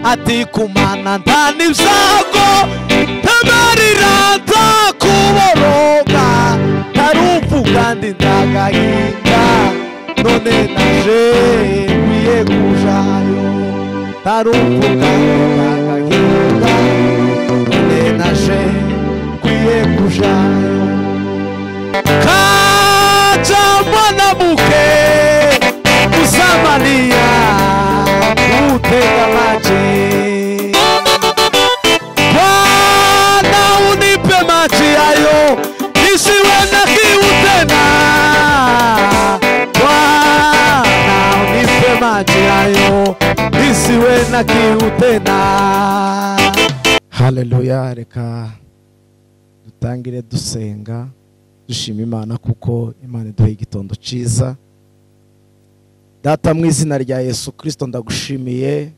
ati kumana ntani byago ntamarira nzakuboroga ntarupfu kandi ndagahinga none naje kuyegujayo ntarupfu kandi ndagahinga none naje kuyegujayo kaca mwanamuke uzamaniya utega maji bwana unipe maji hayo nisiwe na kiu tena bwana unipe maji hayo nisiwe na kiu tena haleluya reka dutangire dusenga dushima imana kuko imana iduha igitondo cyiza data mu izina rya yesu kirisito ndagushimiye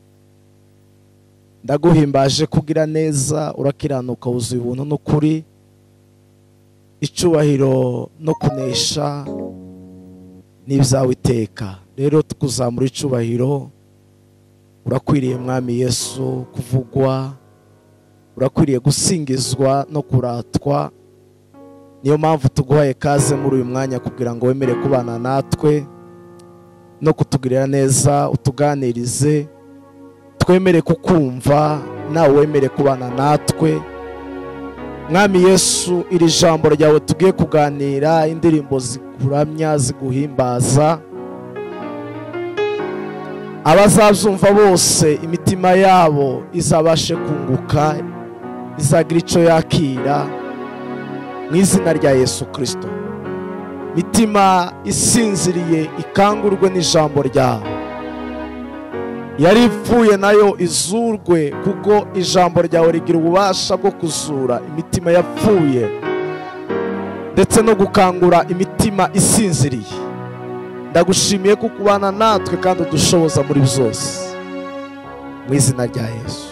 ndaguhimbaje kugira neza urakiranuka wuzuye ubuntu n'ukuri icyubahiro no kunesha n'ibyawe iteka rero tukuzamura icyubahiro urakwiriye mwami yesu kuvugwa urakwiriye gusingizwa no kuratwa niyo mpamvu tuguhaye kaze muri uyu mwanya kugira ngo wemere kubana natwe no kutugirira neza utuganirize twemere kukumva nawe wemere kubana natwe mwami yesu iri jambo ryawe tugiye kuganira indirimbo zikuramya ziguhimbaza abazazumva bose imitima yabo izabashe kunguka izagira icyo yakira mu izina rya yesu kirisito mitima isinziriye ikangurwe n'ijambo ryawe yari ipfuye nayo izurwe kuko ijambo ryawe rigira ububasha bwo kuzura imitima yapfuye ndetse no gukangura imitima isinziriye ndagushimiye ko kubana natwe kandi udushoboza muri byose mu izina rya yesu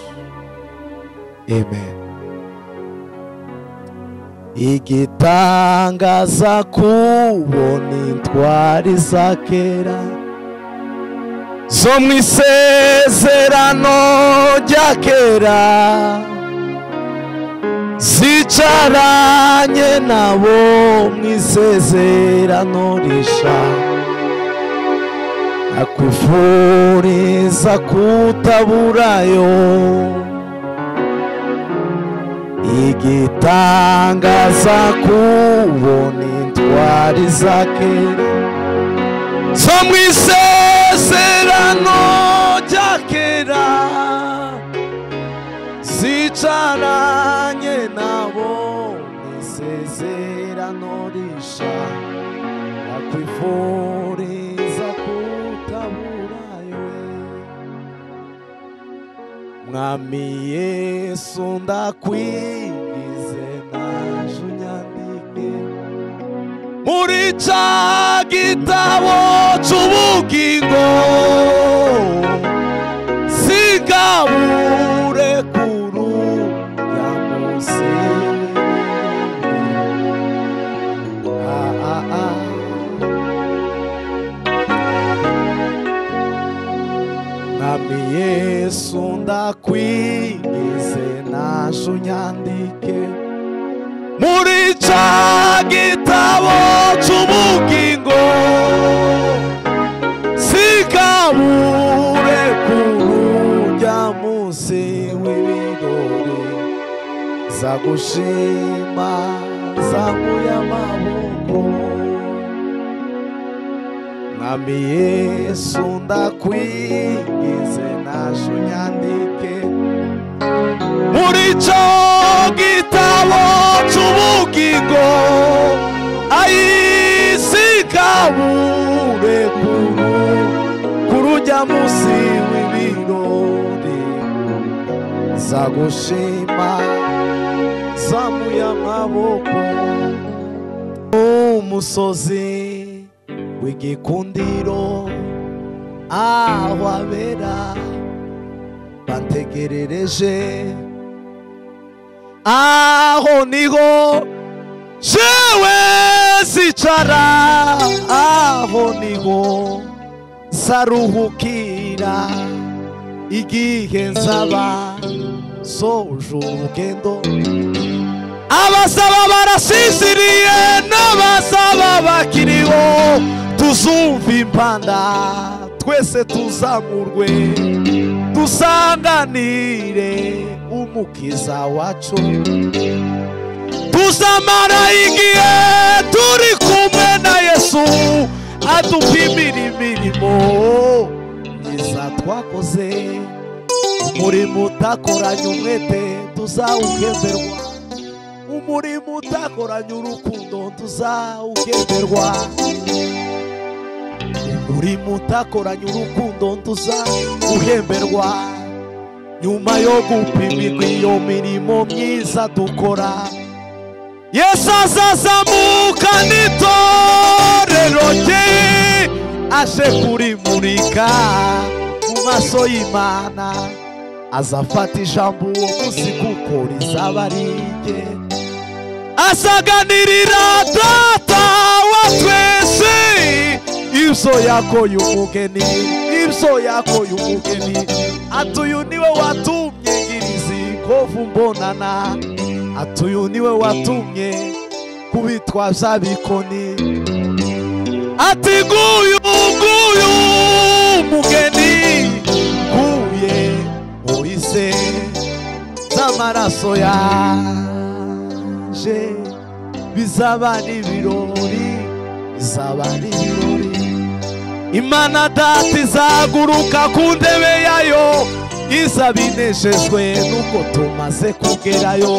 amen igitangaza kubona intwari za kera zo mu isezerano rya kera zicaranye nabo mu isezerano risha akwifuriza kutaburayo igitangaza kubona intwari za kera zo mu isezerano rya kera zicaranye nabo mu isezerano risha bakwifuriza kutaburayo mwami yesu ndakwigize naje unyandike muri cya gitabo cy'ubugingo zigabure kuru ya munsi Ah, ah, ah. Nami Yesu ndakwigize naje unyandike muri cya gitabo cy'ubugingo sigabure kurujya munsi w'ibirori zagushima zanguye amaboko mwami yesu ndakwigize naje unyandike muri cyo gitabo cy'ubugingo ayisigabure kuru kurujya munsi w'ibirori zagushima zamuye amaboko umusozi w'igikundiro aho abera bantegerereje aho niho jewe zicara aho niho zaruhukira igihe nzaba soje urugendo abasaba barasiziriye n'abasaba bakiriho tuzumva impanda twese tuzamurwe dusanganire umukiza wacu tuzamara igihe turi kumwe na yesu adupimira imirimo myiza twakoze umurimo utakoranye umwete tuzawuhemberwa umurimo utakoranye urukundo tuzawuhemberwa umurimo utakoranye urukundo tuzawuhemberwa nyuma yo gupimirwa iyo mirimo myiza dukora yesu azazamuka n'itorero rye aje kurimurika mu maso y'imana azafata ijambo uwo munsi kuko rizaba ari rye asaganirira data wa twese ibyo yakoye umugeni ibyo yakoye umugeni ati uyu niwe watumye ngirizi kovu mbonana ati uyu niwe watumye kubitwaza bikoni ati nguyu nguyu mugeni nguye muhize n'amaraso yaje bizaba n'ibirori bizaba n'ibirori imana data izaguruka ku ntebe yayo iza binejejwe n'uko tumaze kugerayo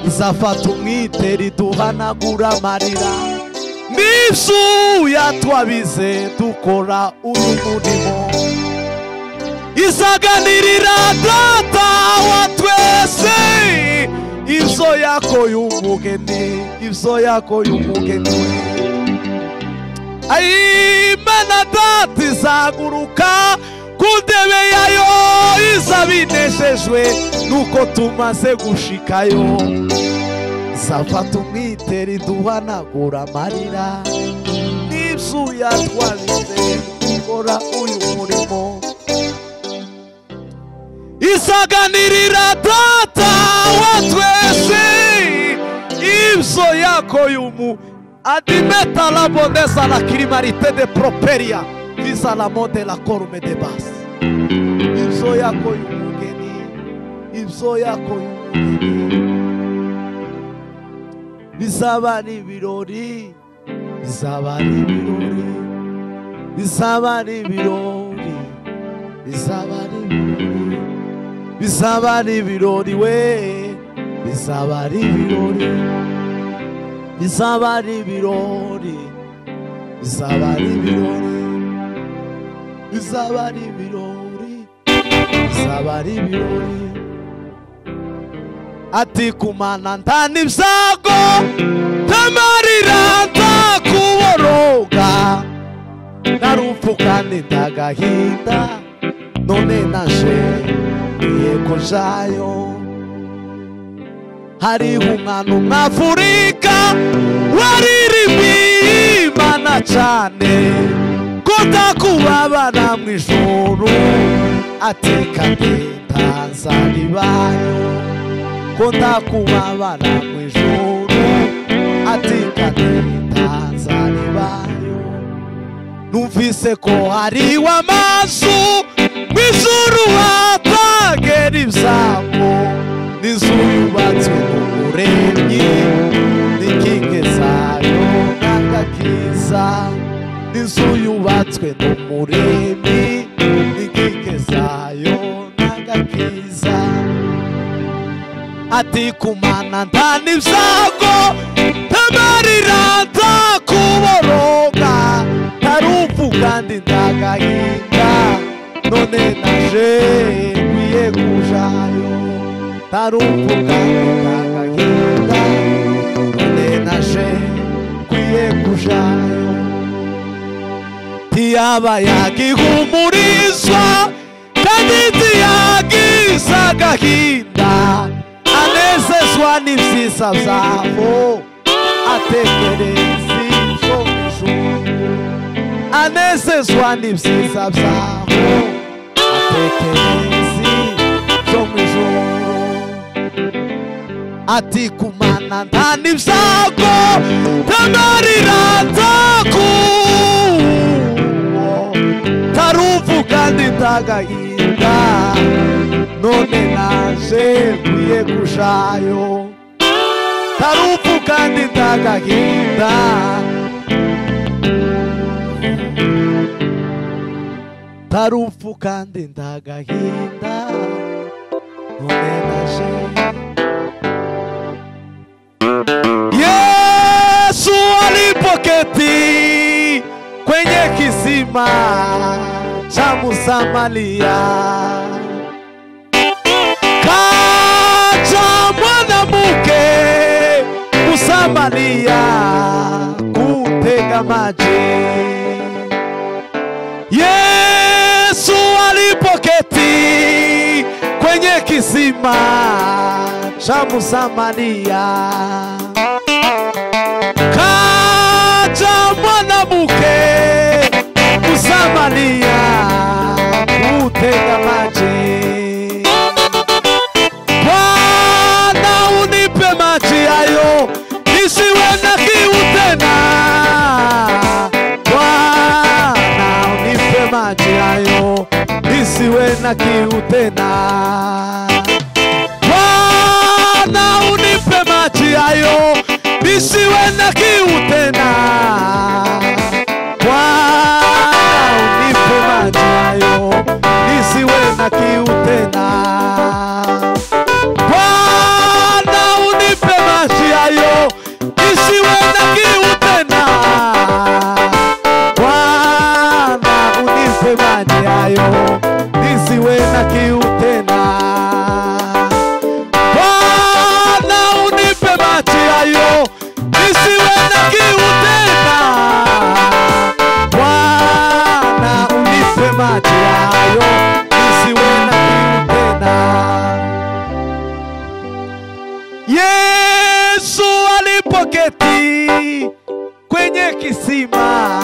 izafata umwitero iduhanagura amarira n'ibyuya twabize dukora uyu murimo izaganirira data wa twese ibyo yakoye umugeni ibyo yakoye umugeni ayimana data izaguruka ku ntebe yayo iza binejejwe nuko tumaze gushikayo zafata umwitero iduhanagura amarira n'ibyuya twabize gukora uyu murimo izaganirira data wa twese ibyo yakoye umu adimeta la boneza la kirimarite de properia visa la mode la corume de base ibyo yakoye umugeni ibyo yakoye umugeni bizaba ari ibirori bizaba ari ibirori bizaba ari ibirori bizaba ari ibirori bizaba ari ibirori we bizaba ari ibirori bizaba ari ibirori bizaba ari ibirori bizaba ari ibirori bizaba ari ibirori ati kumana ntani ibyago ntamarira ntakuboroga narupfu kandi ntagahinda none naje yego jayo hariho umwana umwe afurika waririmbiye imana cyane ko ntakubabara mu ijoro ateka ndetaza ribayo ko ntakubabara mu ijoro atikadeta zaribayo numvise ko hari w'amazu mu ijoro hatagera ibyago n'inzu yubatswe mu buremyi n'ikinge zayo n'agakiza n'inzu yubatswe mu muremyi n'ikinge zayo n'agakiza ati kumana ntani ibyago ntamarira ntakuboroga ntarupfu kandi ntagahinda none naje nkwiye kujayo ntarupfu kandi ntagahinda none naje nkwiye kujayo ntiyaba yakihumurizwa kandi ntiyagiza agahinda anezezwa n'ibyiza byabo atekereza ibyo ijuru anezezwa n'ibyiza byabo intekerezi zo mu ijoro ati kumana nta n'ibyago ntamarira ntaku taruvuga nditagahinda none naje nkwiye kujayo taruvuga nditagahinda tarupfu kandi ndagahinda none naje yesu alipoketi kwenye kisima cha musamaria kaja mwanamke kusamaria kutega maji Yesu alipoketi kwenye kisima cha Msamaria, kaja mwanamke Msamaria kutega maji. Bwana unipe maji hayo nisiwe na kiu tena. Bwana unipe maji hayo nisiwe na kiu tena. Bwana unipe maji hayo nisiwe na kiu tena. Bwana unipe maji hayo nisiwe na kiu tena. Bwana unipe maji hayo nisiwe na kiu tena. Bwana unipe maji hayo nisiwe na kiu tena. Bwana unipe maji hayo nisiwe na kiu tena. Bwana unipe maji hayo nisiwe na kiu tena. Yesu alipoketi kwenye kisima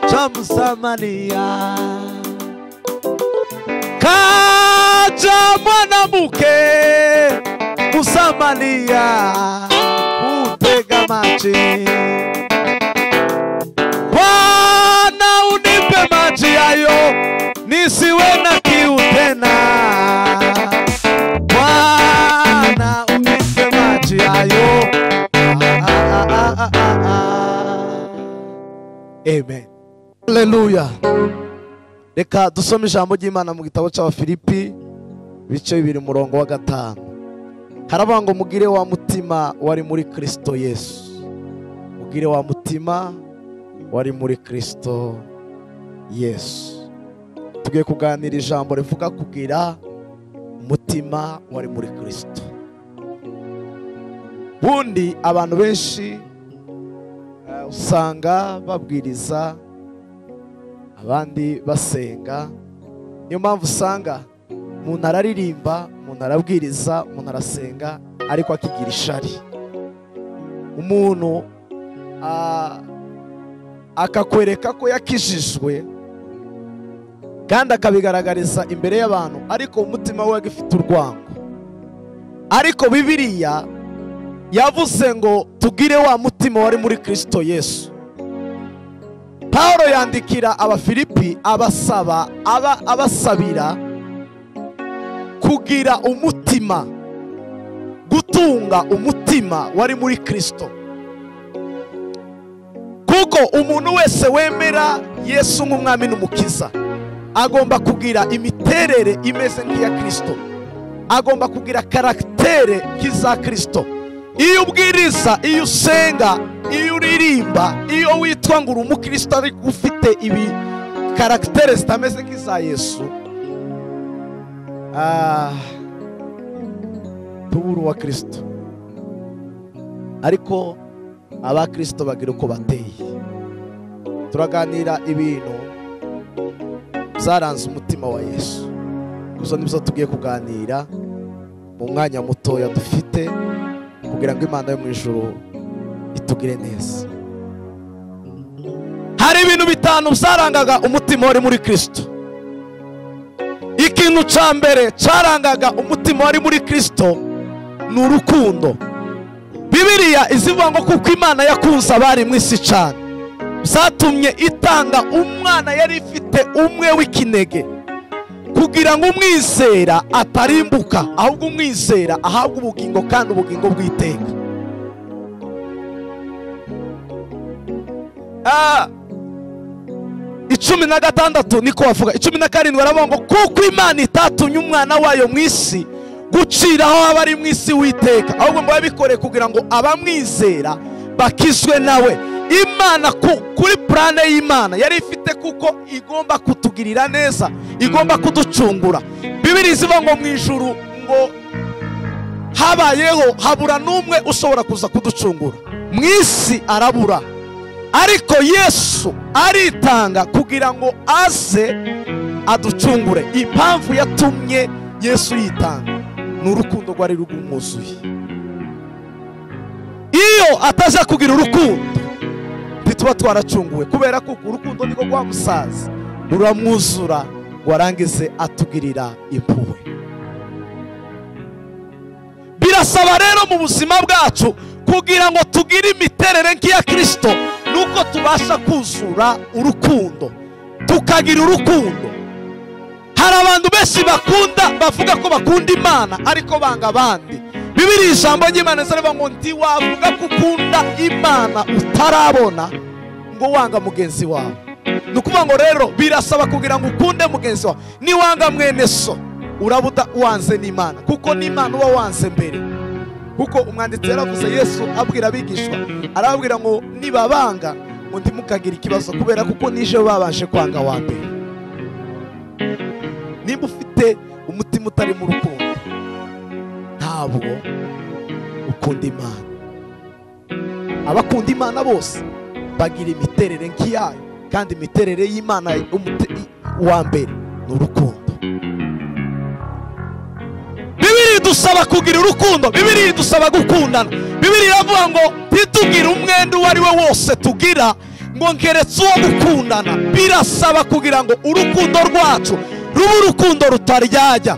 cha Msamaria, kaja mwanamke Msamaria kutega maji. Bwana unipe maji hayo nisiwe na kiu tena. Bwana unipe maji hayo. Ah, ah, ah, ah, ah, ah. Amen. Haleluya. Reka dusome ijambo ry'Imana mu gitabo cya Filipi ibice bibiri umurongo wa gatanu. Haravuga ngo mugire wa mutima wari muri Kristo Yesu. Mugire wa mutima wari muri Kristo Yesu. Tugiye kuganira ijambo rivuga kugira umutima wari muri kirisito ubundi abantu benshi eh, usanga babwiriza abandi basenga niyo mpamvu usanga umuntu araririmba umuntu arabwiriza umuntu arasenga ariko akigira ishari umuntu ah, akakwereka ko yakijijwe kandi akabigaragariza imbere y'abantu ariko umutima we agifite urwango ariko bibiriya yavuze ngo tugire wa mutima wari muri kirisito yesu paul yandikira abafilipi abasaba aba abasabira kugira umutima gutunga umutima wari muri kirisito kuko umuntu wese wemera yesu nk'umwami n'umukiza agomba kugira imiterere imeze nk'iya kirisito agomba kugira karagitere nk'iza kirisito iyo ubwiriza iyo usenga iyo uririmba iyo witwa ngo uri umukristo ariko ufite ibi karagitere zitameze nk'iza yesu ah, tubura uwa kirisito ariko abakirisito bagira uko bateye turaganira ibintu byaranze umutima wa yesu gusa nibyo tugiye kuganira mu mwanya mutoya dufite kugira ngo imana yo mu ijoro itugire neza hari ibintu bitanu byarangaga umutima wari muri kirisito iki ikintu cya mbere cyarangaga umutima wari muri kirisito ni urukundo bibiriya izivuga ngo kuko imana yakunze abari mu isi cyane zatumye itanga umwana yari ifite umwe w'ikinege kugira ngo umwizera atarimbuka ahubwo umwizera ahabwe ubugingo kandi ubugingo bw'iteka Ah, icumi na gatandatu niko bavuga icumi na karindwi baravuga ngo kuko imana itatumye umwana wayo mu isi gucira aho aba ari mu isi witeka ahubwo ngo babikoreye kugira ngo abamwizera bakizwe nawe imana kuri purane y'imana yari ifite kuko igomba kutugirira neza igomba kuducungura bibiri zivuga ngo mu ijuru ngo habayeho habura n'umwe ushobora kuza kuducungura mu isi arabura ariko yesu aritanga kugira ngo aze aducungure impamvu yatumye yesu yitanga ni urukundo rwari rwumwuzuye iyo ataza kugira urukundo ntituba twaracunguwe kubera ko urukundo niko rwa musaza ruramwuzura warangize atugirira impuhwe birasaba rero mu buzima bwacu kugira ngo tugire imiterere nk'iya kirisito nuko tubasha kuzura urukundo tukagira urukundo hari abantu benshi bakunda bavuga ko bakunda imana ariko banga abandi bibiri ijambo ry'imana rivuga ngo ntiwavuga ko ukunda imana utarabona ngo wanga mugenzi wawe ni ukuvuga ngo rero birasaba kugira ngo ukunde mugenzi wawe niwanga mwene so uraba wanze n'imana kuko n'imana uba wanze mbere kuko umwanditsi yaravuze yesu abwira abigishwa arababwira ngo nibabanga ngo ndimukagire ikibazo kubera kuko nije babashe kwanga wa mbere niba ufite umutima utari mu rukundo ntabwo ukunda imana abakunda imana bose bagira imiterere nk'iyayo kandi imiterere y'imana wa mbere ni urukundo bibiri dusaba kugira urukundo bibiri dusaba gukundana bibiri iravuga ngo ntitugire umwenda uwo ari we wose tugira ngo nkeretse uwo gukundana birasaba kugira ngo urukundo rwacu ruba urukundo rutaryajya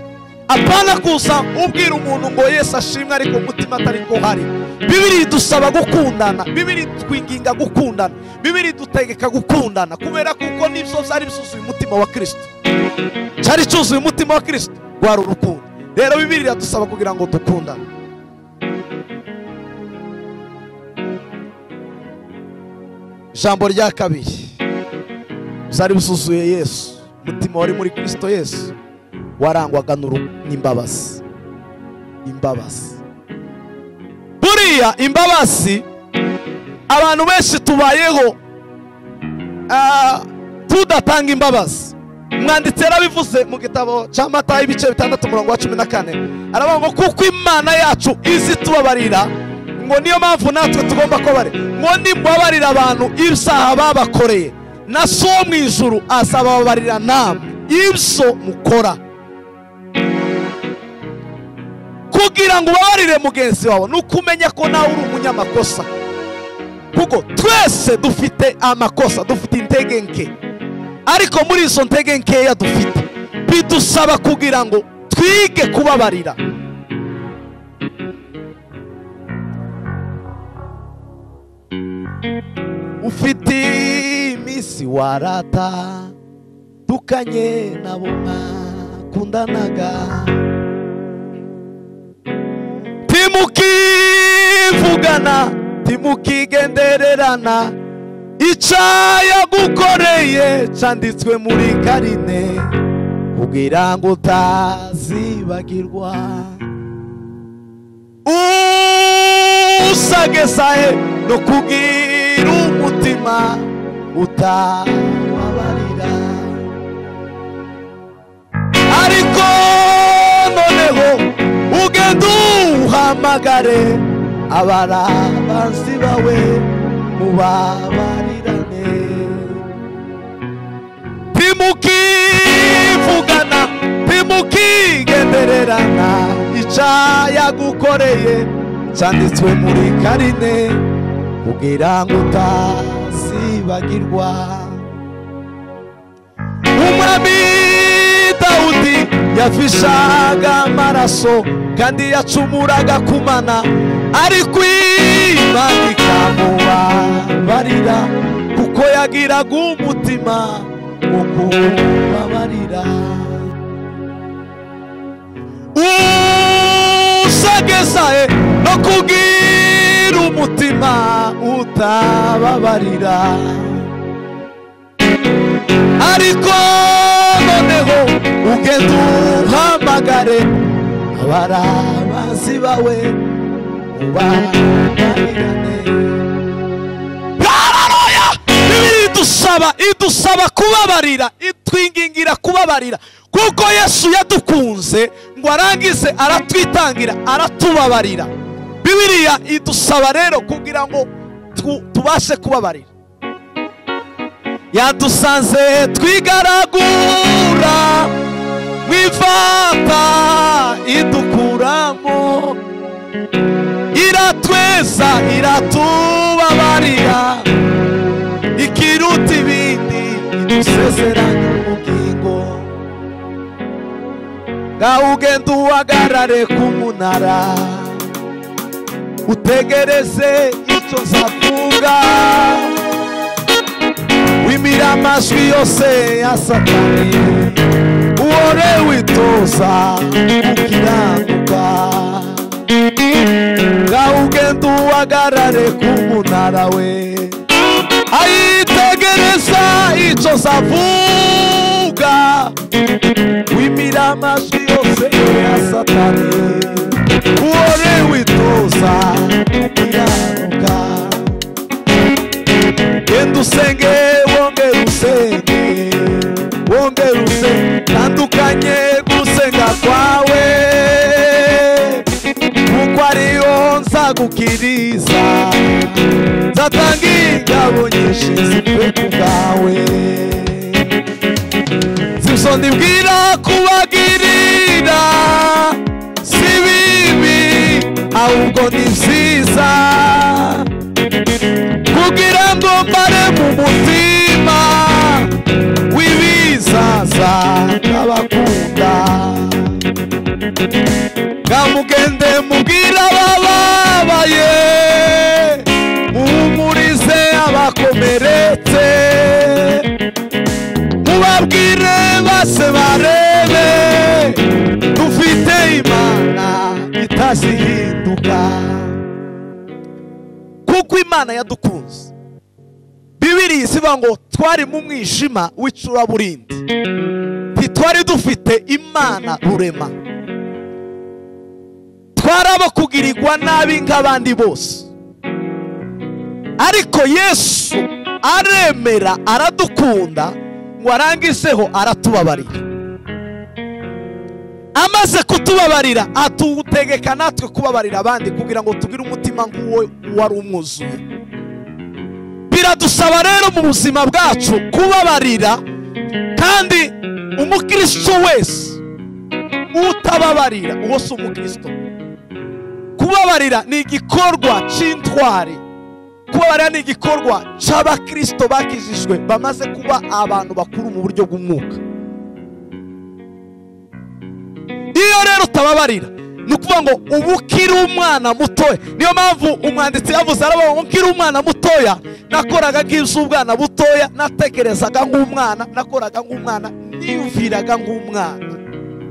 apana kuza ubwira umuntu ngo yesu ashimwe ariko umutima atari ko hari bibiri dusaba gukundana bibiri twinginga gukundana bibiri dutegeka gukundana kubera kuko nibyo byari bisuzuye umutima wa kirisito cyari cyuzuye umutima wa kirisito wari urukundo rero bibiri iradusaba kugira ngo dukundane ijambo rya kabiri byari bisuzuye yesu umutima wari muri kirisito yesu warangwaga n'imbabazi imbabazi buriya imbabazi abantu benshi tubayeho tudatanga imbabazi umwanditsi yarabivuze mu gitabo cya mata ibice bitandatu umurongo wa cumi na kane aravuga ngo kuko imana yacu izi tubabarira ngo niyo mpamvu natwe tugomba kubabarira ngo nimubabarira abantu ibyaha babakoreye na so mu ijuru azababarira namwe ibyo mukora kugira ngo ubabarire mugenzi wawe ni ukumenya ko nawe uri umunyamakosa kuko twese dufite amakosa dufite intege nke ariko muri izo ntege nkeya dufite bidusaba kugira ngo twige kubabarira ufite iminsi warata dukanye nabo mwakundanaga timukivugana timukigendererana icyayagukoreye cyanditswe muri karine kugira ngo utazibagirwa usagesahe no kugira umutima utababarira ariko noneho ugenda uhamagare abarabanzi bawe mubabarirane timukivugana timukigendererana icyayagukoreye cyanditswe muri karine kugira ngo utazibagirwa umwami dawudi yafishaga amaraso kandi yacumuraga ku mana ariko imana ikamubabarira kuko yagiraga umutima wo kubabarira usagesaye no kubwira umutima utababarira ariko noneho ugenda uhamagare abarabazi bawe ubabarirane hararoya bibiri idusaba idusaba kubabarira itwingingira kubabarira kuko yesu yadukunze ngo arangize aratwitangira aratubabarira bibiriya idusaba rero kugira ngo tu- tubashe kubabarira yadusanze twigaragura mu ifata idukuramo iratweza iratubabarira ikiruta ibindi idusezeranya ubugingo ngaho ugenda uhagarare ku munara utegereze icyo nzavuga wimira amajwi yose ya satani uhore witoza gukiranuka ngaho ugenda uhagarare ku munara we ayitegereza icyo zavuga wimira amajwi yose ya satani uhore witoza gukiranuka genda usenge wongere usenge wongere usenge tandukanye gusenga kwawe kuko ariyo nzagukiriza nzatanga ingabo nyinshi zivuye ku bwawe simusoni bwira kubagirira si bibi ahubwo ni byiza kugira ngo mbare mu mutima w'ibizaza n'abakunda kamugende mubwire abababaye muhumurize abakomeretse mubabwire base barebe dufite imana itazihinduka kuko imana yadukunze bibiri isiba ngo twari mu mwijima w'icuraburindi ntitwari dufite imana rurema twari abo kugirirwa nabi nk'abandi bose ariko yesu aremera aradukunda ngo arangizeho aratubabarira amaze kutubabarira atugutegeka natwe kubabarira abandi kugira ngo tugire umutima nk'uwo wari umwuzuye biradusaba rero mu buzima bwacu kubabarira kandi umukristo wese utababarira uwo si umukristo kubabarira ni igikorwa cy'intwari kubabarira ni igikorwa cy'abakristo bakijijwe bamaze kuba abantu bakuru mu buryo bw'umwuka iyo rero utababarira ni ukuvuga ngo uba ukiri umwana mutoya niyo mpamvu umwanditsi yavuze aravuga ngo ukiri umwana mutoya nakoraga nk'iz'ubwana butoya natekerezaga nk'umwana nakoraga nk'umwana niyumviraga nk'umwana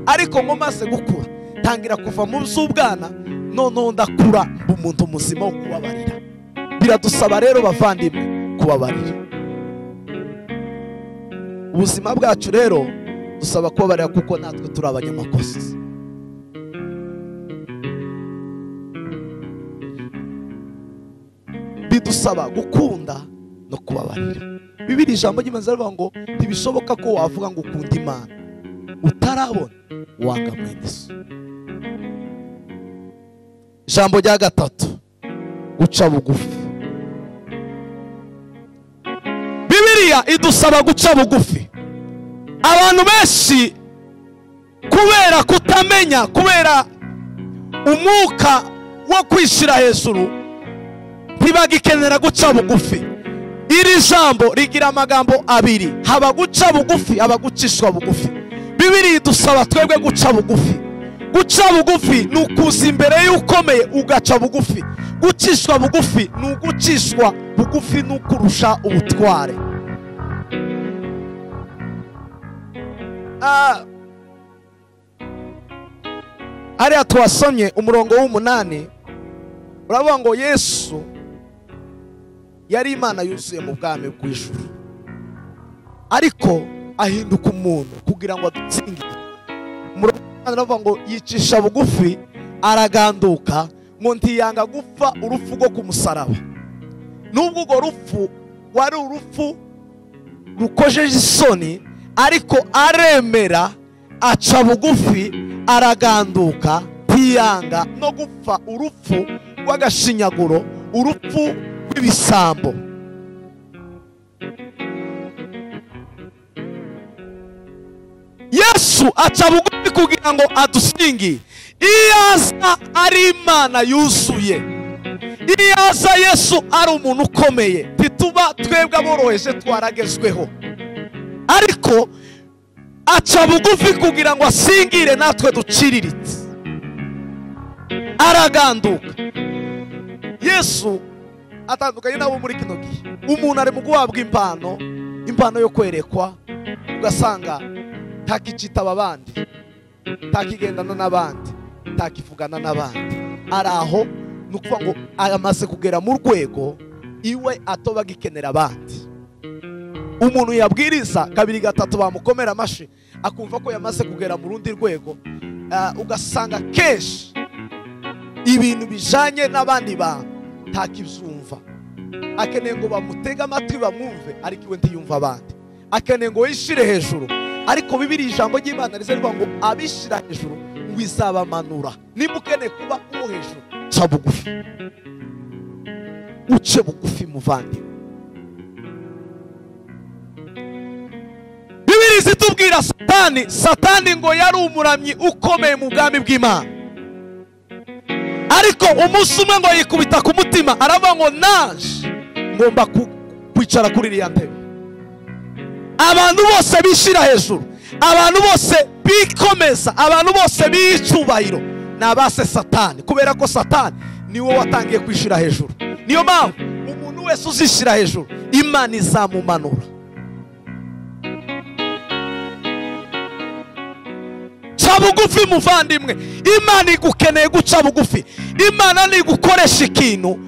ariko ngo maze gukura tangira kuva mu z'ubwana noneho ndakura mba umuntu muzima wo kubabarira biradusaba rero bavandimwe kubabarira ubuzima bwacu rero dusaba kubabarira kuko natwe turi abanyamakosa bidusaba gukunda no kubabarira bibiri ijambo ry'imanza rivuga ngo ntibishoboka ko wavuga ngo ukunda imana utarabona wanga mwene so ijambo rya gatatu guca bugufi bibiriya idusaba guca bugufi abantu benshi kubera kutamenya kubera umwuka wo kwishyira hejuru ntibagikenera guca bugufi iri jambo rigira amagambo abiri haba guca bugufi haba gucishwa bugufi bibiri idusaba twebwe guca bugufi guca bugufi ni ukuza imbere y'ukomeye ugaca bugufi gucishwa bugufi ni ugucishwa bugufi n'ukurusha ubutware Ah. hariya twasomye umurongo w'umunani uravuga ngo yesu yari imana yuzuye mu bwami bw'ijuru ariko ahinduka umuntu kugira ngo adutsingire umurongo w'umunani uravuga ngo yicisha bugufi araganduka ngo ntiyanga gupfa urupfu rwo ku musaraba n'ubwo urwo rupfu wari urupfu rukojeje isoni ariko aremera aca bugufi araganduka ntiyanga no gupfa urupfu rw'agashinyaguro urupfu rw'ibisambo yesu aca bugufi kugira ngo adusingi iyo aza ari imana yuzuye iyo aza yesu ari umuntu ukomeye ntituba twebwe aboroheje twaragezweho ariko aca bugufi kugira ngo asingire natwe duciriritse araganduka yesu atandukanye n'abo muri kino gihe umuntu ari mu guhabwa impano impano yo kwerekwa ugasanga ntakicitaba abandi ntakigendana n'abandi ntakivugana n'abandi ari aho ni ukuvuga ngo amaze kugera mu rwego iwe atobaga ikenera abandi umuntu yabwiriza kabiri gatatu bamukomera amashyi akumva ko yamaze kugera mu rundi rwego ugasanga kenshi ibintu bijyanye n'abandi bantu ntakibyumva akeneye ngo bamutege amatwi bamwumve ariko iwe ntiyumve abandi akeneye ngo yishyire hejuru ariko bibiri ijambo ry'imana rivuga ngo abishyira hejuru ngo izabamanura niba ukeneye kuba uwo hejuru uca bugufi uce bugufi muvandimwe bibiri zitubwira satani satani ngo yari umuramyi ukomeye mu bwami bw'imana ariko umunsi umwe ngo yikubita ku mutima aravuga ngo naje ngomba ku- kwicara kuri iriya ntebe abantu bose bishyira hejuru abantu bose bikomeza abantu bose b'icyubahiro ni abase satani kubera ko satani niwe watangiye kwishyira hejuru niyo mpamvu umuntu wese uzishyira hejuru imana izamumanura ca bugufi muvandimwe imana igukeneye guca bugufi imana ntigukoresha ikintu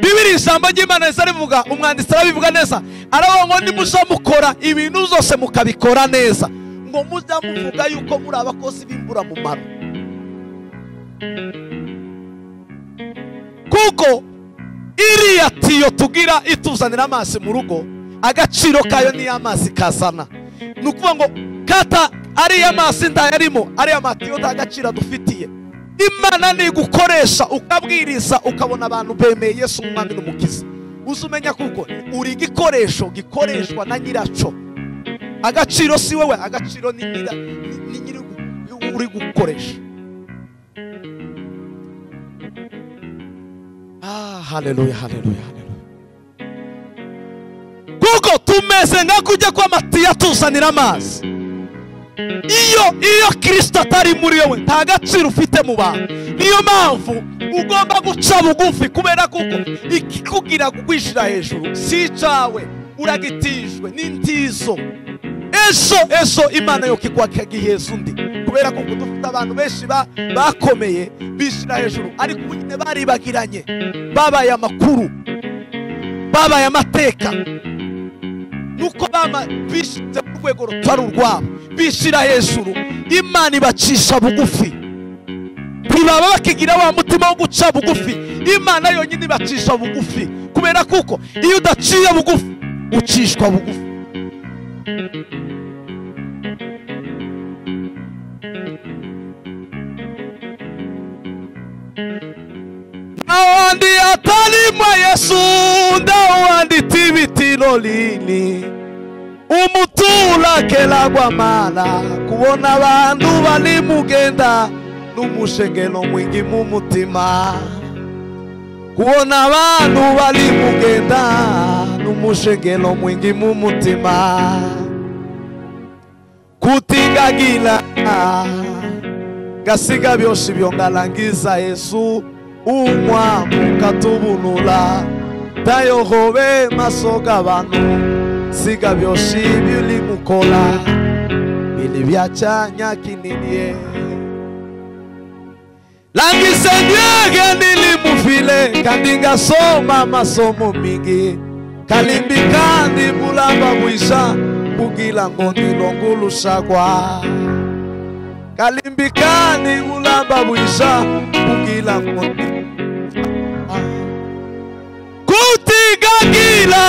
bibiri ijambo ry'imana riza rivuga umwanditsi arabivuga neza aravuga ngo nimuja mukora ibintu zose mukabikora neza ngo mujya muvuga yuko muri abakozi b'imburamumaro kuko iriya tiyo tugira ituzanira amazi mu rugo agaciro kayo niyo amazi kazana ni ukuvuga ngo kata ariya mazi ntayarimo ariya matiyo nta gaciro adufitiye imana ntigukoresha ukabwiriza ukabona abantu bemeye yesu umwami n'umukiza uze umenya kuko uri igikoresho gikoreshwa na nyiracyo agaciro si wowe agaciro ni nyira ni nyiri gu- uri gukoresha Ah, haleluya haleluya haleluya kuko tumeze nka kujya kw'amatiyo atuzanira amazi iyo iyo kirisito atari muri wowe nta gaciro ufite mu bantu niyo mpamvu ugomba guca bugufi kubera kuko ikikugira kugwishyira hejuru si icyawe uragitijwe n'intizo ejo ejo imana yo kigiheza undi kubera ko dufite abantu benshi ba- bakomeye bishyira hejuru ariko ubu nyine baribagiranye babaye amakuru babaye amateka nuko bama bishyize ku rwego rutari urwabo bishyira hejuru imana ibacisha bugufi ntibaba bakigira wa mutima wo guca bugufi imana yonyine ibacisha bugufi kubera kuko iyo udaciye bugufi ucishwa bugufi awandi atalimwa yesu ndawandi tibitilo lili umutura kelagwa mala kubona abantu bali mugenda n'umushengeno mwingi mu mutima kubona abantu bali mugenda n'umushengeno mwingi mu mutima kutinga ndagila gasiga byoshe byongalangiza yesu umwamu katubunula tayohobe maso g'abantu siga byoshe byulimukola bili byacanya kininiye langise byege nilimufile kandi ngasoma masomo mingi kalimbi kandi bulamba bwisha bugila ngo ndilongulushakwa kalimbi kandi bulamba bwisha bugila ngo ndi- kutigagila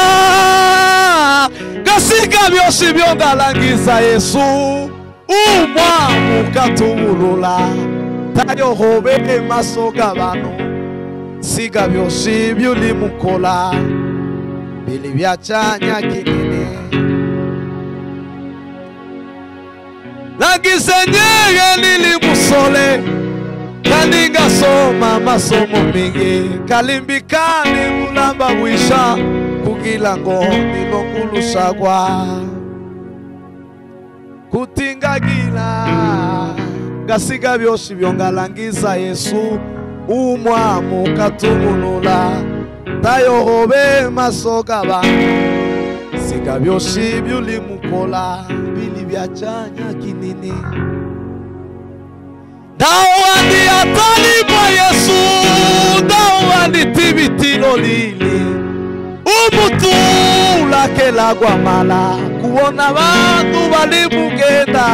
gasika byosi byongalangiza yesu umwamu katubulula tayohobe maso g'abantu siga byosi byulimukola bili byacanya kinini lagisenyege nilimusole kandi ngasoma masomo mingi kalimbikani kulamba bwisha kugila ngo nilongulushakwa kutingagila ngasiga byosi byongalangiza yesu umwamu katubulula tayohobe maso g'abantu siga byosi byulimukola bili byacanya kinini ndawandi atalibwa yesu ndawandi tibitilo lili umutulakelagwamala kubona bantu bali mugenda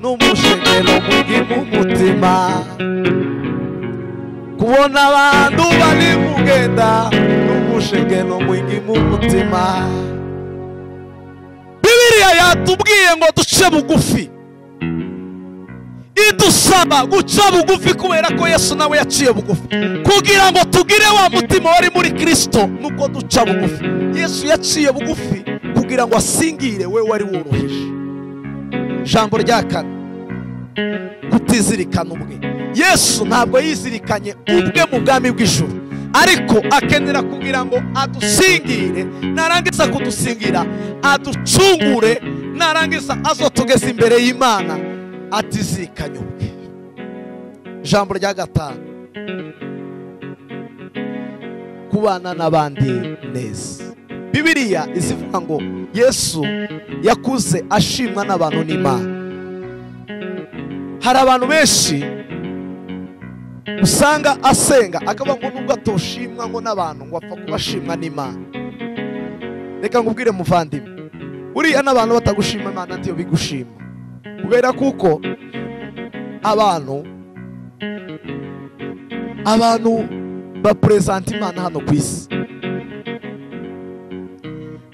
n'umushengelo mungi mu mutima kubona bantu bali mugenda n'umushengelo mwingi mu mutima bibiriya yatubwiye ngo duce bugufi idusaba guca bugufi kubera ko yesu nawe yaciye bugufi kugira ngo tugire wa mutima wari muri kirisito nuko duca bugufi yesu yaciye bugufi kugira ngo asingire we wari woroheje ijambo rya kane kutizirikana ubwe yesu ntabwo yizirikanye ubwe mu bwami bw'ijuru ariko akenera kugira ngo adusingire narangiza kudusingira aducungure narangiza azotugeza imbere y'imana atizirikanye ubwe ijambo rya gatanu kubana n'abandi neza bibiriya izivuga ngo yesu yakuze ashimwa n'abantu n'imana hari abantu benshi usanga asenga akavuga ngo nubwo atoshimwa ngo n'abantu ngo apfa kubashimwa n'imana reka nkubwire muvandimwe buriya n'abantu batagushima imana ntiyo bigushima kubera kuko abantu abantu bapurezanta imana hano ku isi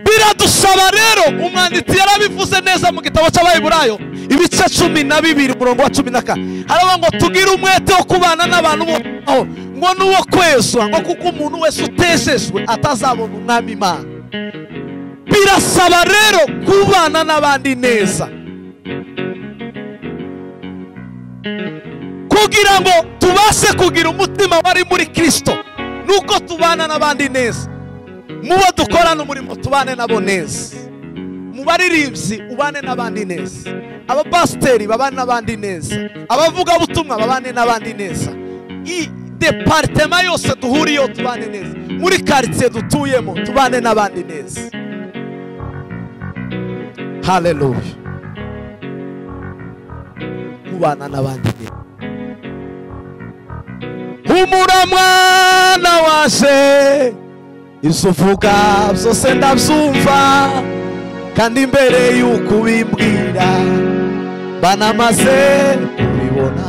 biradusaba rero umwanditsi yarabivuze neza mu gitabo cy'abayiburayo ibice cumi na bibiri umurongo wa cumi na kane haravuga ngo tugire umwete wo kubana n'abantu bose aho ngo n'uwo kwezwa ngo kuko umuntu wese uteshejwe atazabona umwami imana birasaba rero kubana n'abandi neza kugira ngo tubashe kugira umutima wari muri kirisito nuko tubana n'abandi neza mu bo dukorana umurimo tubane nabo neza mu baririmbyi ubane n'abandi neza abapasiteri babane n'abandi neza abavugabutumwa babane n'abandi neza i deparitema yose duhuriyeho tubane neza muri karitsiye dutuyemo tubane n'abandi neza haleluya kubana n'abandi neza humura mwana wanje ibyo uvuga byose ndabyumva kandi mbere y'uko ubimbwira banamaze kubibona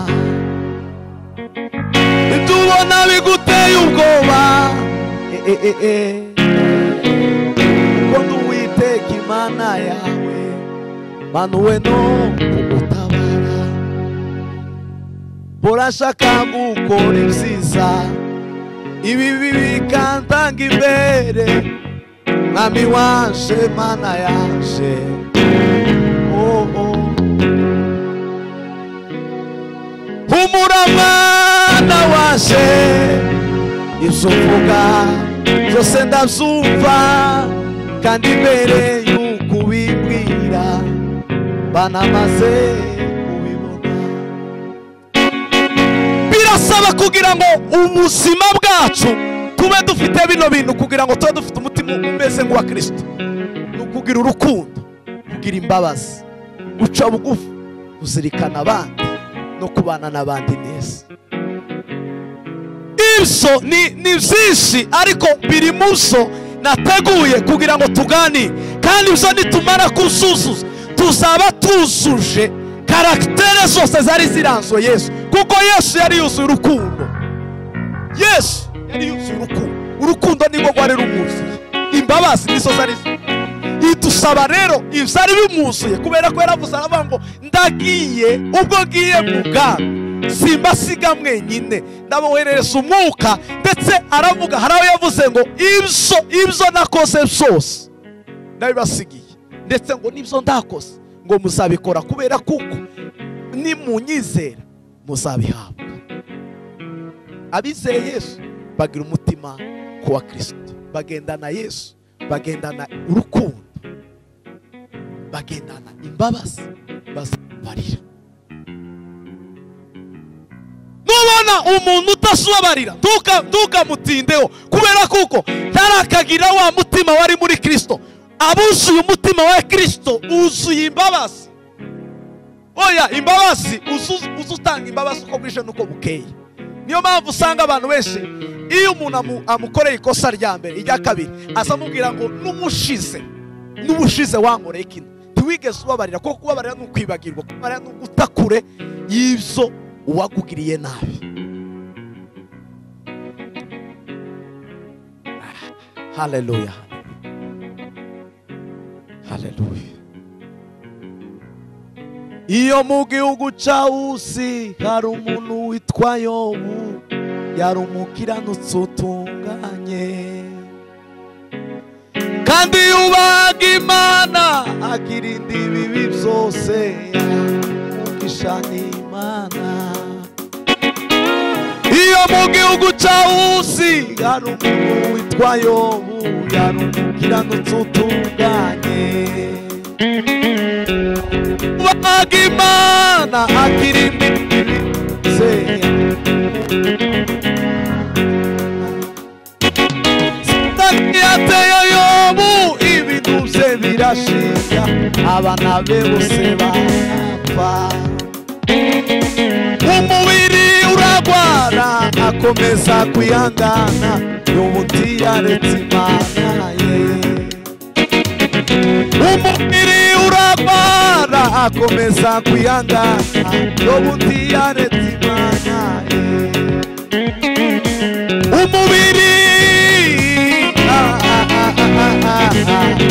ibyo ubona biguteye ubwoba e, e, e, e. kuko ndi uwiteka imana yawe manuwe no kugutabara burashaka gukora ibyiza ibibi bikantanga imbere mwami wanje mana yanje oh, oh. humura mwana wanje ibyo uvuga byose ndabyumva kandi mbere y'uko ubimbwira banamaze ndasaba kugira ngo ubuzima bwacu tube dufite bino bintu kugira ngo tube dufite umutima umeze nk'uwa kirisito ni ukugira urukundo kugira imbabazi guca bugufi kuzirikana abandi no kubana n'abandi neza ibyo ni ni byinshi ariko biri mu zo nateguye kugira ngo tuganire kandi ibyo nitumara kuzuzuza tuzaba tuzuje karagitere zose zari ziranzuye yesu kuko yesu yari yuzuye urukundo yesu yari yuzuye urukundo urukundo nirwo rwari rumwuzuye imbabazi nizo zari idusaba rero ibyo ari bimuzuye kubera ko yaravuze aravuga ngo ndagiye ubwo ngiye mu bwami simbasiga mwenyine ndaboherereza umwuka ndetse aravuga hari aho yavuze ngo ibyo ibyo nakoze byose ndabibasigiye ndetse ngo n'ibyo ndakoze ngo muzabikora kubera kuko nimunyizera muzabihabwa abizeye yesu bagira umutima ku wa kirisito bagendana yesu bagendana urukundo bagendana imbabazi bazabarira nubona umuntu udasubabarira ntukamutindeho kubera kuko ntarakagira wa mutima wari muri kirisito abuzuye umutima wa kirisito wuzuye imbabazi oya imbabazi uza utanga imbabazi uko bwije n'uko bukeye niyo mpamvu usanga abantu benshi iyo umuntu amukoreye ikosa rya mbere irya kabiri aza amubwira ngo n'umushize n'ubushize wankoreye kino ntiwigeze ubabarira kuko kubabarira ni ukwibagirwa kubabarira ni uguta kure y'ibyo uwakugiriye nabi haleluya haleluya iyo mu gihugu cya usi hari umuntu witwa yobu yari umukiranutsi utunganye kandi yubahaga imana akirinda ibibi byose umugisha ni imana iyo mu gihugu cya usi hari umuntu witwa yobu yari umukiranutsi utunganye bahaga imana akirinda ibibi byose yateye yobu ibintu bye birashinga abana be bose barapfa umubiri uragwara akomeza kwihangana y'ubuti yaretse imana ye umubiri uragwara akomeza kwihangana y'ubuti yaretse imana ye umubiri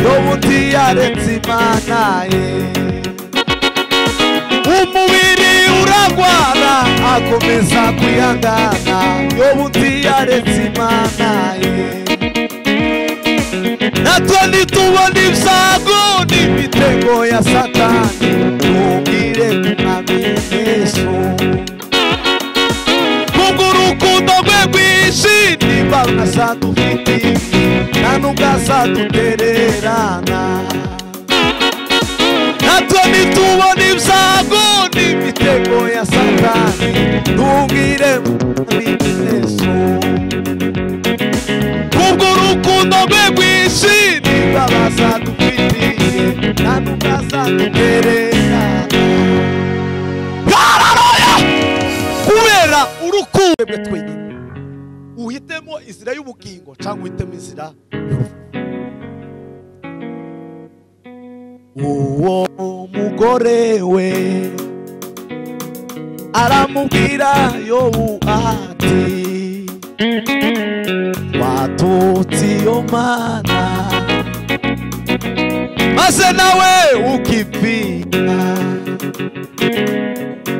n'ubundi yaretse imana ye umubiri uragwara akomeza kwihangana n'ubundi yaretse imana ye natwe nitubona ibyago n'imitego ya satani ntubwire umwami yesu kubwo urukundo rwe rwinshi niba unazadufitiye nta nubwo azadutererana natwe nitubona ibyago n'imitego ya satani ntubwire mwamineso kubwo urukundo rwe rwinshi niba bazadufitiye nta nubwo azadutererana kubera urukundo rwe twenyine uhitemo inzira y'ubugingo cyangwa uhitemo inzira uwo mugore we aramubwira yobu ati watutse iyo mana maze nawe ukipfira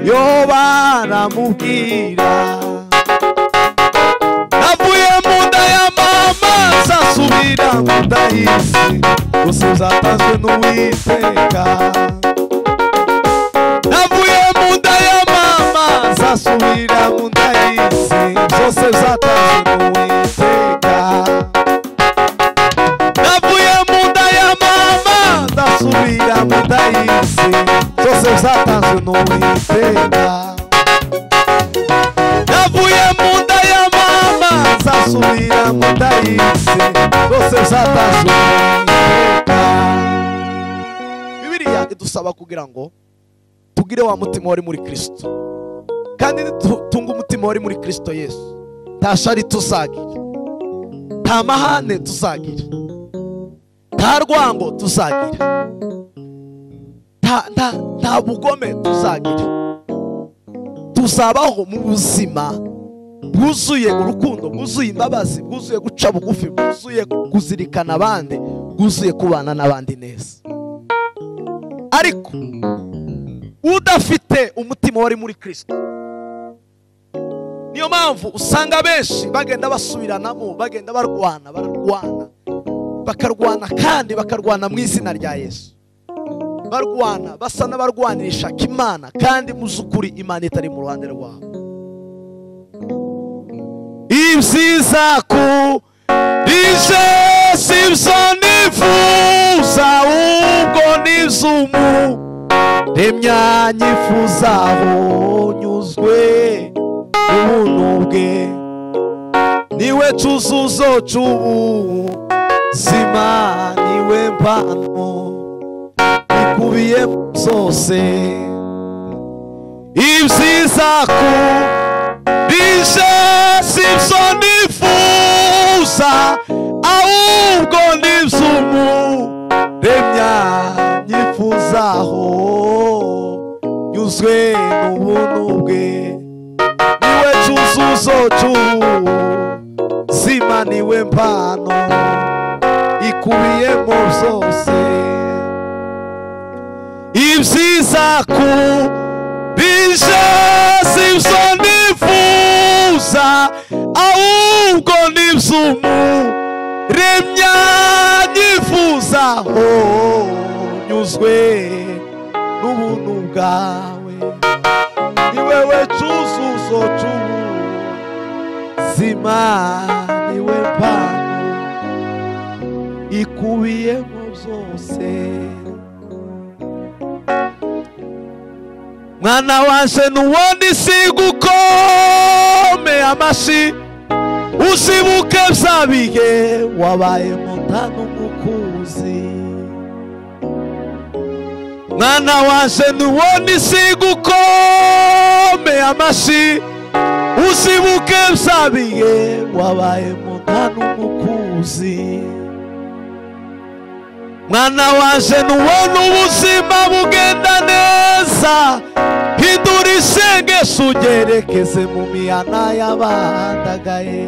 yoba aramubwira subira mu nda y'isi gusa uzatanzwe n'uwiteka navuye mu nda ya mama zasubira mu nda y'isi zose zatanzwe n'uwiteka navuye mu nda ya mama zasubira mu nda y'isi zose zatanzwe n'uwiteka navuye atazongera bibiriya idusaba kugira ngo tugire wa mutima wari muri kirisito kandi nitunga umutima wari muri kirisito yesu nta shari tuzagira nta mahane tuzagira nta rwango tuzagira nta- nta- nta bugome tuzagira tuzabaho mu buzima bwuzuye urukundo bwuzuye imbabazi bwuzuye guca bugufi bwuzuye kuzirikana abandi bwuzuye kubana n'abandi neza ariko udafite umutima wari muri kirisito niyo mpamvu usanga benshi bagenda basubiranamo bagenda barwana bararwana bakarwana kandi bakarwana mu izina rya yesu barwana basa n'abarwanirisha imana kandi mu z'ukuri imana itari mu ruhande rwabo ibyiza ku bije si byo nifuza ahubwo ni iby'umuremya nyifuzaho nyuzwe ubuntu bwe niwe cyuzuzo cy'ubuzima niwe mpano bikubiye zose ibyiza ku bije si byo nifuza ahubwo ni iby'umuremya nyifuzaho nyuzwe n'ubuntu bwe niwe cyuzuzo cy'ubuzima niwe mpano ikubiyemo byose ibyiza ku bije si byo nifuza ahubwo ni iby'umuremya nyifuzaho nyuzwe n'ubuntu bwawe ni wewe cyuzuzo cy'ubuzima ni we mpano ikubiyemo byose mwana wanje n'uwundi sigukome amashi uzibuke bya bihe wabaye muta n'umukuzi mwana wanje n'uwundi sigukome amashi uzibuke bya bihe wabaye muta n'umukuzi mwana waje nubona ubuzima bugenda neza hindura isengesho ugerekeze mu mihana y'abandagaye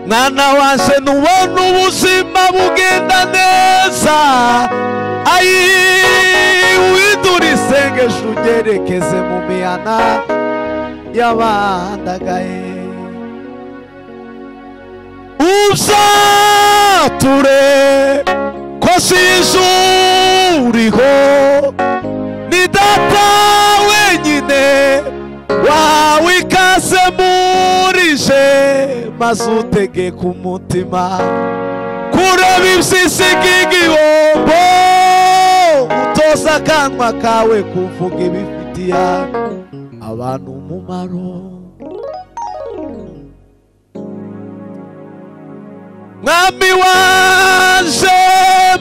mwana waje nubona ubuzima bugenda neza ayi hindura isengesho ugerekeze mu mihana y'abandagaye uzature ko sinzuriho ni data wenyine wawe ikaze murije maze utegeka umutima kureba ibisisigi igihombo utoza akanwa kawe kuvuga ibifitiye abantu umumaro mwami wanje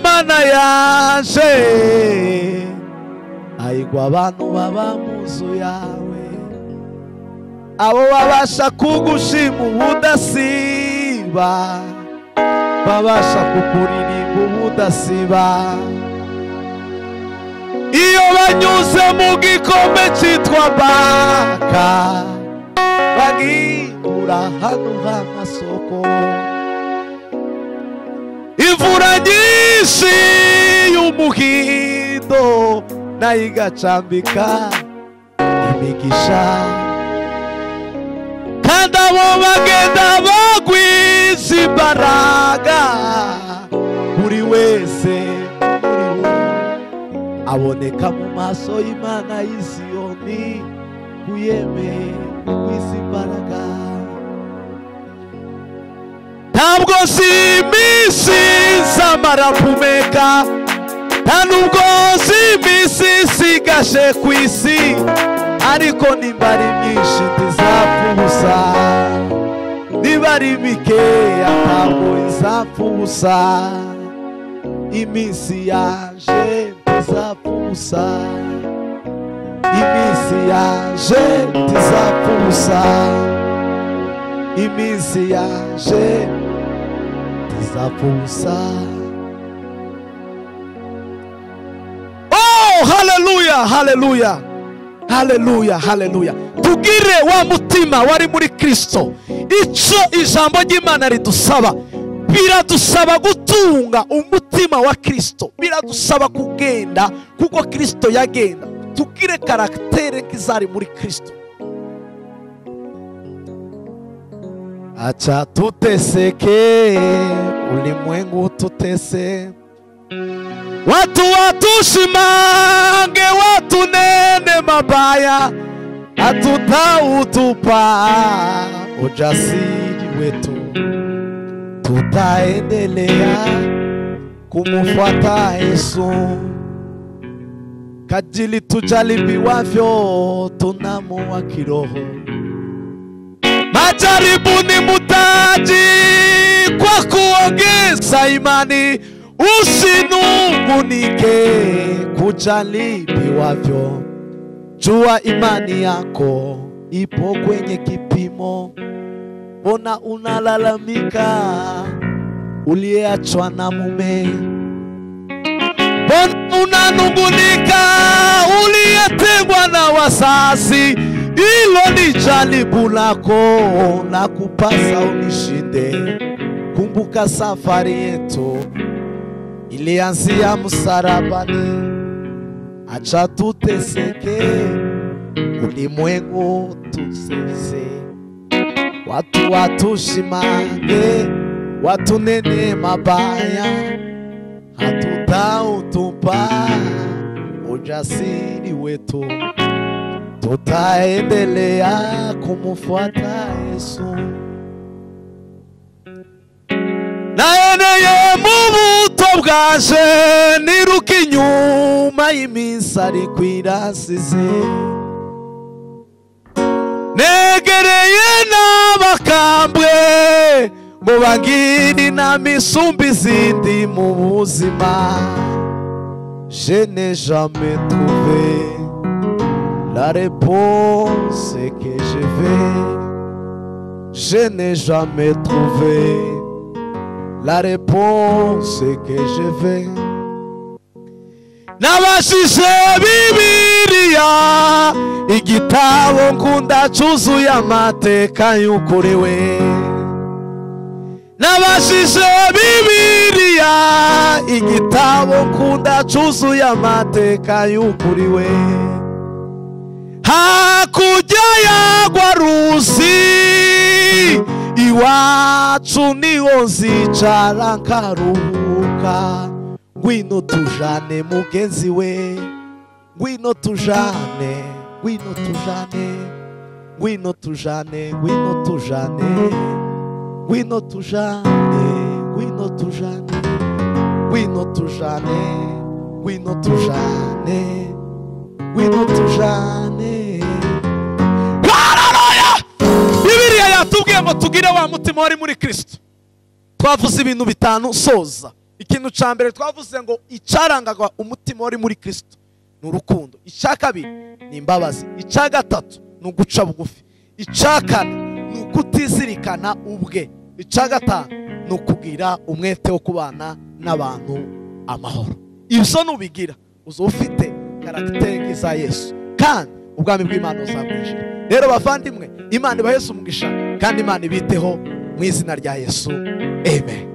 mana yanje ayigwa abantu baba mu nzu yawe abo babasha kugushima ubudasiba babasha kukuririmba ubudasiba iyo banyuze mu gikombe cyitwa baka bagihura hano h'amasoko imvura nyinshi y'umuhindo nayo igacambika imigisha kandi abo bagenda bagwiza imbaraga buri wese muri bo aboneka mu maso y'imana y'isiyoni uyemeye kugwiza imbaraga ntabwo si iminsi zamara kumeka nta nubwo si iminsi isigaje ku isi ariko nimba ari myinshi ntizapfa ubusa niba ari mikeya ntabwo izapfa ubusa iminsi yaje ntizapfa ubusa iminsi yaje ntizapfa ubusa iminsi yaje ntizapfa ubusa oh haleluya haleluya haleluya haleluya tubwire wa mutima wari muri kirisito icyo ijambo ry'imana ridusaba biradusaba gutunga umutima wa kirisito biradusaba kugenda kuko kirisito yagenda tubwire karagitere k'izari muri kirisito acha tuteseke ulimwengu tutese watu watushimange watunene mabaya hatutautupa ujasiri wetu tutaendelea kumfuata Yesu kajili tujaribiwavyo tunamuwa kiroho majaribu ni mutaji kwa kuongeza imani usinungunike kujaribiwavyo jua imani yako ipo kwenye kipimo mbona unalalamika uliyeachwa na mume mbona unanungunika uliyetengwa na wazazi hilo ni jaribu lako la kupasa ulishinde kumbuka safari yetu ilianzia msarabani acha tuteseke ulimwengu tusese watu watushimange watunene mabaya hatutautupa ujasiri wetu tutaendelea kumfuata yesu nayeneye mu buto bwaje niruka inyuma y'iminsi ari kwirasize negereye n'abakambwe ngo bangire inama isumba izindi mu buzima je n'ai jamais trouvé la réponse que je vais je n'ai jamais trouvé la réponse que je vais nabashije bibiriya igitabo nkunda cyuzuye amateka y'ukuri we nabashije bibiriya igitabo nkunda cyuzuye amateka y'ukuri we hakurya yagwa ruzi iwacu niho nzicara nkaruhuka ngwino tujane mugenzi we ngwino tujane ngwino tujane ngwino tujane ngwino tujane ngwino tujane ngwino tujane ngwino tujane ngwino tujane ngwino tujane haleluya bibiriya yatubwiye ngo tugire wa mutima wari muri kirisito twavuze ibintu bitanu soza ikintu cya mbere twavuze ngo icyarangaga umutima wari muri kirisito ni urukundo icya kabiri ni imbabazi icya gatatu ni uguca bugufi icya kane ni ukutizirikana ubwe icya gatanu ni ukugira umwete wo kubana n'abantu amahoro ibyo nubigira uzi ufite karagiteri nk'iza yesu kandi ubwami bw'imana buzamwishyura rero bavandimwe imana iba yesu umugisha kandi imana ibiteho mu izina rya yesu amen